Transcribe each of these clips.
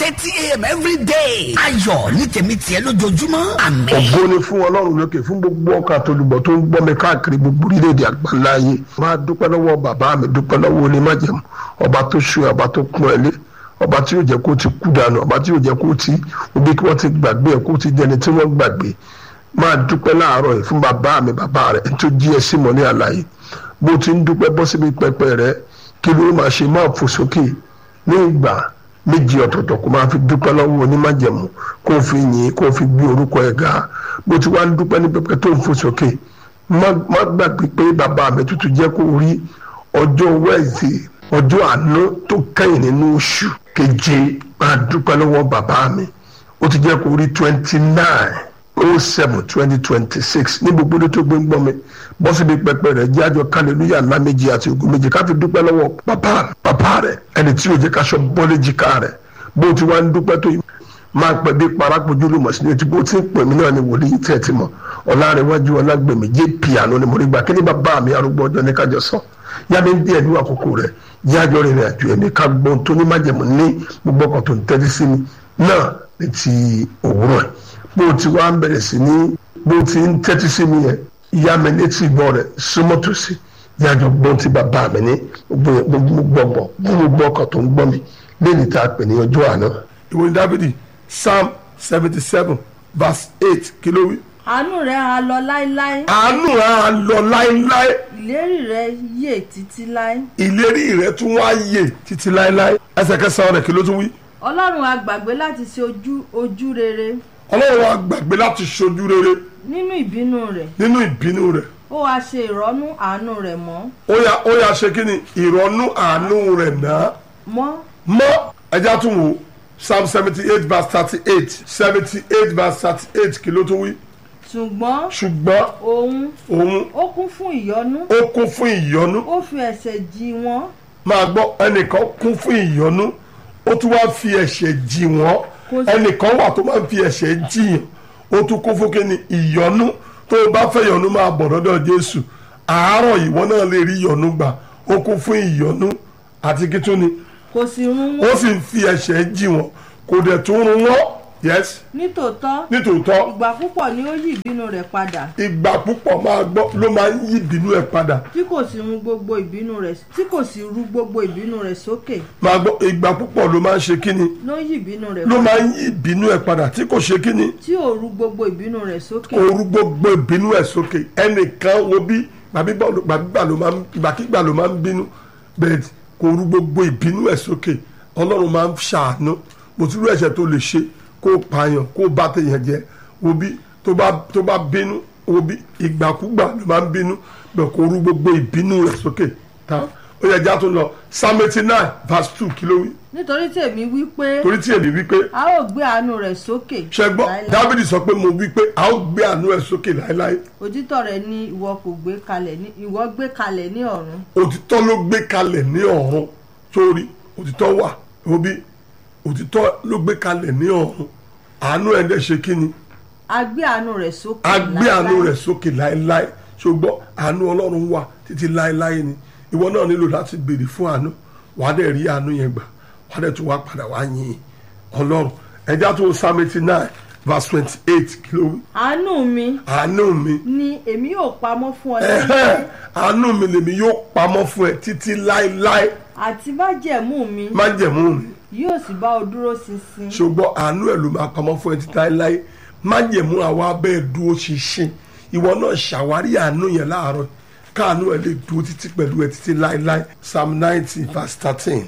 thirty a.m. every day. ayọ̀ ní tèmi tiẹ̀ lójoojúmọ́ àmín. ògo ni fún ọlọ́run lókè fún gbogbo ọkàn àtolùbọ̀ tó ń gbọ́ mi káàkiri gbogbo orílẹ̀-èdè àgbáńlá ayé máa dúpẹ́ lọ́wọ́ bàbá mi dúpẹ́ lọ́wọ́ onímájẹ̀mú ọba tó ṣú ọba tó pọ́n ẹ lé ọba tí yóò jẹ́ kó ti kú dànù ọba tí yóò jẹ́ kó ti obi kí wọ́n ti gbàgbé ẹ̀ kó ti dẹni tí wọ́n gbàgbé máa dúpẹ́ láàárọ̀ yìí fún bàbá mi bàbá rẹ̀ tó jí ẹ sí mọ́ ní àlàyé bó ti ń dúpẹ́ bọ́ síbi pẹpẹ rẹ̀ kí ló máa ṣe máa fò sókè ní ìgbà méjì ọ̀tọ̀ọ̀tọ̀ kó máa fi dúpẹ́ lọ́wọ́ onímájẹ̀mú kó fi yìn kó fi gbé orúkọ ẹ̀ ga bó ti wá ń dúpẹ́ ní pẹpẹ tó ń fò sókè má gbàgbé pé bàbá mi tuntun jẹ́ kó rí ọjọ́ wẹ́ẹ̀sì ọjọ́ àánú tó kẹ́yìn nínú oṣù keje máa dúpẹ́ lọ́wọ́ bàbá mi ó ti jẹ́ kó rí twenty nine oh seven twenty twenty six ní gbogbo tó gbé ń gbọ́ mi bọ́ síbi pẹpẹ rẹ̀ jẹ́ àjọ kálẹ̀lúyà ńlá méjì àti ogun méjì ká fi dúpẹ́ lọ́wọ́ bàbá bàbá rẹ̀ ẹni tí yóò jẹ́ káṣọ bọ́lé jìká rẹ̀ bó ti wá ń dúpẹ́ tó yìí máa pẹ́ bí parápojú lùmọ̀ sí ní etí bó ti ń pè mí náà ni wòlíì tẹ̀ ti mọ̀ ọ̀làrẹ̀wájú ọ̀làgbèmí jẹ́ piano ni mo rí gbà kí ni bàbá mi arúgbó ọjọ́ ní kájọ sọ yá mi díẹ̀ ní àkókò rẹ̀ yájọ́ rìnrìn àjò ẹ̀mí ká gbọ́n tó ní májẹ̀mú ní gbogbo ọkàn tó ń tẹ́tí sí mi náà ní ti òwúrọ̀ ẹ̀ bó ti wá ń bẹ̀rẹ̀ sí ní bó ti ń tẹ́tí sí mi yẹn yá mi létí ìgbọ́ rẹ̀ súnmọ́ tòsí yájọ́ gbọ́n ti bàbá mi ní gbogbo gbogbo ọkàn tó ń gbọ́ mi lẹ́yìn tá a pè ní ọjọ́ àná. ìwé dábìdì psalm seventy seven verse eight kí ló wí. àánú rẹ̀ á lọ láéláé àánú rẹ̀ á lọ láéláé ìlérí rẹ̀ yè títí láé ìlérí rẹ̀ tún wá yè títí láéláé ẹsẹ̀ kẹsàn-án rẹ̀ kí ló tún wí. ọlọ́run á gbàgbé láti ṣe ojú ojú rere ọlọ́run wa gbàgbé láti ṣojú rere nínú ìbínú rẹ̀ nínú ìbínú rẹ̀ ó wá ṣe ìrọ́nú àánú rẹ̀ mọ́ ó yá ó yá ṣe kí ni ìrọ̀nú àánú rẹ̀ náà mọ́ mọ́ ẹja tún wò psalm seventy eight verse thirty eight seventy eight verse thirty eight kí ló tún wí ṣùgbọ́n ṣùgbọ́n òun òun ó kún fún ìyọ́nú ó kún fún ìyọ́nú ó fi ẹ̀ṣẹ̀ jì wọ́n máa gbọ́ ẹnìkan kún fún ìyọ́nú ó tún wá fi ẹ̀ṣẹ̀ jì wọ́n Kò sí- ẹnìkan wà tó máa ń fi ẹ̀ṣẹ̀ jìyàn ó tún kún fún kíni ìyọ́nú tó o bá fẹ́ yọ́nú máa bọ̀ lọ́dọ̀ Jésù àárọ̀ ìwọ náà lè rí ìyọ́nú gbà ó kún fún ìyọ́nú àti kí tún ni kò sì run ó wọ́n sì ń fi ẹ̀ṣẹ̀ jì wọ́n kò dẹ̀ tún run wọ́n yes nítòótọ́ nítòótọ́ ìgbà púpọ̀ ni ó yí ìbínú rẹ̀ padà ìgbà púpọ̀ máa gbọ́ ló máa ń yí ìbínú ẹ̀ padà tí kò sì run gbogbo ìbínú rẹ̀ tí kò sì ru gbogbo ìbínú rẹ̀ sókè máa gbọ́ ìgbà púpọ̀ ló máa ń ṣe kíni ló yí ìbínú rẹ̀ ló padà máa ń yí ìbínú ẹ̀ padà tí kò ṣe kíni tí ò ru gbogbo ìbínú rẹ̀ sókè ooru gbogbo ìbínú ẹ̀ sókè ẹnìkan wo bí gbàgbígbà ló máa ń gbàkígbà ló máa ń bínú bẹ́ẹ̀ kò ru gbogbo ìbínú ẹ̀ sókè ọlọ́run máa ń ṣàánú mo ti rú ẹ̀ṣẹ̀ tó lè ṣe kó o pààyàn kó o bá tèèyàn jẹ wo bí tó bá tó bá bínú wo bí ìgbàkúgbà ló máa ń bínú bẹ́ẹ̀ kò ru gbogbo ìbínú ẹ̀ sókè tá ó yẹ já tó lọ psalm eighty nine verse two kí ló wí nítorí tèmi wí pé torí tí èmi wí pé a ó gbé àánú rẹ̀ sókè ṣẹgbọ́n láéláé. dábìdì sọ pé mo wí pé a ó gbé àánú ẹ̀ sókè láéláé òtítọ́ rẹ̀ ni ìwọ kò gbé kalẹ̀ ní ìwọ gbé kalẹ̀ ní ọ̀run òtítọ́ ló gbé kalẹ̀ ní ọ̀run sórí òtítọ́ wà òbí òtítọ́ ló gbé kalẹ̀ ní ọ̀run àánú ẹ̀ dẹ̀ ṣe kí ni a gbé àánú rẹ̀ sókè a gbé àánú láéláé. rẹ̀ sókè láéláé ṣùgbọ́n àánú ọlọ́run wà títí láéláé ni ìwọ náà nílò láti béèrè fún àánú wàá dẹ̀ rí àánú yẹn gbà wàá dẹ̀ tún wá padà wá yìn ọlọ́run ẹja tó psalm eighty nine verse twenty eight kí ló wí àánú mi àánú mi ni èmi yóò pamọ́ fún ọ ẹ̀hẹ́, lẹ́yìn àánú mi lèmi yóò pamọ́ fún ẹ títí láéláé àti májẹ̀mú mi májẹ̀mú mi yóò sì bá ọ dúró ṣinṣin ṣùgbọ́n àánú ẹ̀ ló máa pamọ́ fún ẹ títí láéláé májẹ̀mú àwa abẹ́ dúró ṣinṣin ìwọ náà ṣàwárí àánú yẹn láàárọ̀ káàánú ẹ̀ lè dúró títí pẹ̀lú ẹ títí láéláé psalm ninety verse thirteen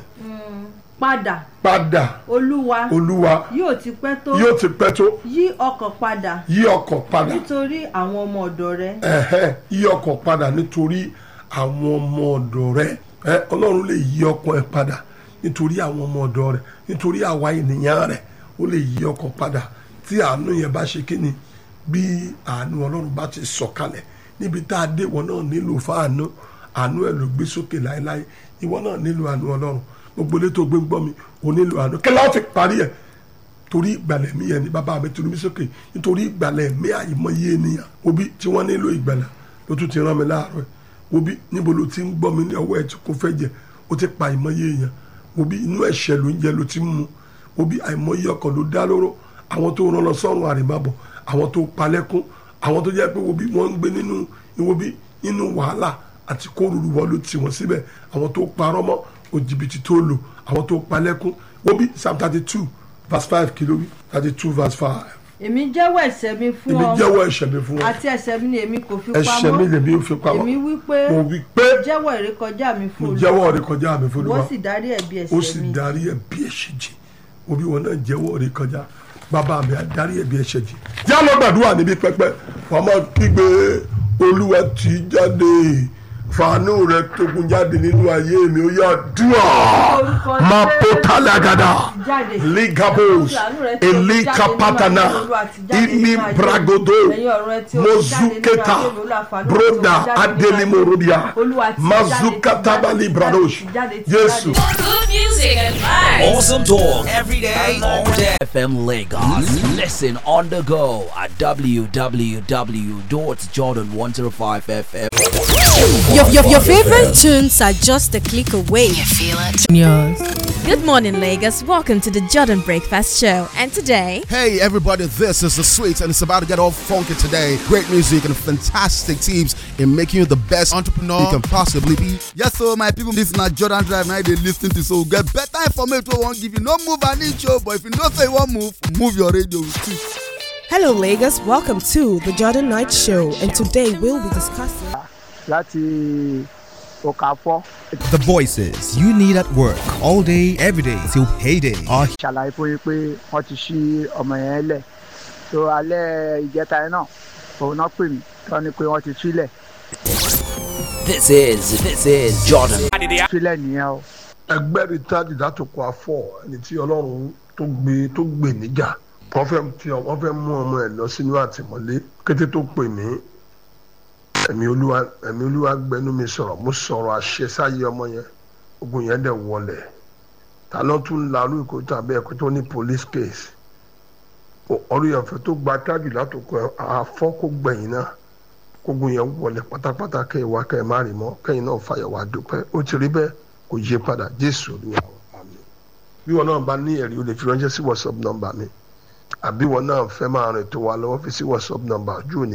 padà padà olúwa olúwa yóò ti pẹ́ tó yóò ti pẹ́ tó yí ọkàn padà yí ọkàn padà nítorí àwọn ọmọ ọ̀dọ̀ rẹ ẹ̀hẹ́ yí ọkàn padà nítorí àwọn ọmọ ọ̀dọ̀ rẹ ẹ ọlọ́run lè yí ọkàn ẹ padà nítorí àwọn ọmọ ọ̀dọ̀ rẹ nítorí àwa ènìyàn rẹ ó lè yí ọkàn padà tí àánú yẹn bá ṣe kíni bí àánú ọlọ́run bá ti sọ̀kalẹ̀ níbi tá a dé ìwọ náà nílò fáànú àánú ẹ ló gbé sókè láéláé ìwọ náà nílò àánú ọlọ́run gbogbo ilé tó gbé ń gbọ́ mi ò nílò àánú kí láwọn fi parí ẹ̀ torí ìgbàlẹ̀ mi yẹn ni bàbá mi tunu mi sókè nítorí ìgbàlẹ̀ mi àìmọye ènìyàn obi tí wọ́n nílò ìgbàlà ló tún ti rán mi láàárọ̀ ẹ̀ obi níbo ló ti ń gbọ́ mi ní ọwọ́ ẹ̀ tí kò fẹ́ jẹ ó ti pa àìmọye èèyàn obi inú ẹ̀ṣẹ̀ ló ń jẹ ló ti ń mu obi àìmọye ọkọ̀ ló dá lóró àwọn tó rán lọ sọ́run àrèmábọ̀ àwọn tó palẹ́kún àwọn tó jẹ́ pé obi wọ́n ń gbé nínú ìwọ́bi nínú wàhálà àti kóòrùrù wọ́n ló tì wọ́n síbẹ̀ àwọn tó parọ́ mọ́ òjìbìtì tó lò àwọn tó palẹ́kún obi psalm thirty two verse five kìlówí thirty two verse five èmi jẹ́wọ́ ẹ̀ṣẹ̀ mi fún èmi ọ jẹ́wọ́ ẹ̀ṣẹ̀ mi fún ọ àti ẹ̀ṣẹ̀ mi ni èmi kò fi ẹ̀ṣẹ̀ mi pamọ́ lèmi ń fi pamọ́ èmi wí pé mo wí pé jẹ́wọ́ ìrékọjá mi fún mo Olúwa jẹ́wọ́ rẹ kọjá mi fún wọ́n Olúwa sì dárí ẹ̀bi ó ẹ̀ṣẹ̀ sì mi darí ẹ̀bi ẹ̀ṣẹ̀ jì obi wọn náà jẹ́wọ́ rẹ kọjá bàbá mi á darí ẹ̀bi ẹ̀ṣẹ̀ jì yá lọ gbàdúrà níbi pẹpẹ wàá máa kígbe olúwa tì í jáde fàánù rẹ tókun jáde nínú ayé mi ó yá dùà Orúkọ máa Jésù. bó tálàgàdà Jáde. ligabos Àánú rẹ tí o fi jáde elikapatana nínú ayé Olúwa ti jáde imi nínú ayé. bragodo Ẹ̀yin ọ̀run ẹ tí o fi jáde nínú mozuketa ayé mi, Olúwa fàánú rẹ tí o fi broda jáde nínú ayé mi. adelimorodia Olúwa ti jáde, ti mazukatabali jáde, bradosh ti jáde, ti jésù. jáde. Good music and vibes. Awesome talk every day, all day. FM Lagos. Listen on the go at www.jordan105fm. Your, your, your favorite tunes are just a click away. Feel it. Yours. Good morning, Lagos. Welcome to the Jordan Breakfast Show. And today, Hey everybody, this is the Sweets and it's about to get all funky today. Great music and fantastic teams in making you the best entrepreneur you can possibly be. Yes, so my people, this na Jordan Drive. Now they listen to so get better information. We won't give you no move an inch, oh, but if you don't say one move, move your radio with it. Hello, Lagos. Welcome to the Jordan Night Show, and today we'll be discussing. láti òkàfọ́ The voices you need at work all day, every day till payday are ṣàlàyé fún yín pé wọ́n ti ṣí ọmọ yẹn lẹ̀ tó alẹ́ ìjẹta yẹn náà òun náà pè mí tọ́ ni pé wọ́n ti sílẹ̀ This is this is Jordan. sílẹ̀ nìyẹn o. ẹgbẹ́ rí tájì látòkọ afọ ẹni tí ọlọ́run tó gbé tó gbè níjà wọ́n fẹ́ tí wọ́n fẹ́ mú ọmọ ẹ̀ lọ sínú àtìmọ́lé kété tó pè mí ẹ̀mí olúwa ẹ̀mí olúwa gbẹnu mi sọ̀rọ̀ mo sọ̀rọ̀ àṣẹ sáyé ọmọ yẹn ogun yẹn dẹ̀ wọlẹ̀ ta ló tún larú ìkó tàbí ẹ̀kọ́ tó ní police case ọ̀rọ̀ ìyànfẹ́ tó gba tájì látòkọ afọ kó gbẹ̀yìn náà kógun yẹn wọlé pátápátá kẹ́ ẹ wá kẹ́ ẹ má rí mọ́ kẹ́yìn náà fàyọ̀ wá dúpẹ́ ó ti rí bẹ́ẹ̀ kò yé padà jésù olúwa wa, àmín bí wọn náà bá ní ẹ̀rí o lè fi ránṣẹ́ sí whatsapp nọ́mbà mi àbí wọn náà fẹ́ máa rìn tó wa lọ́wọ́ fi sí whatsapp nọ́mbà ojú òní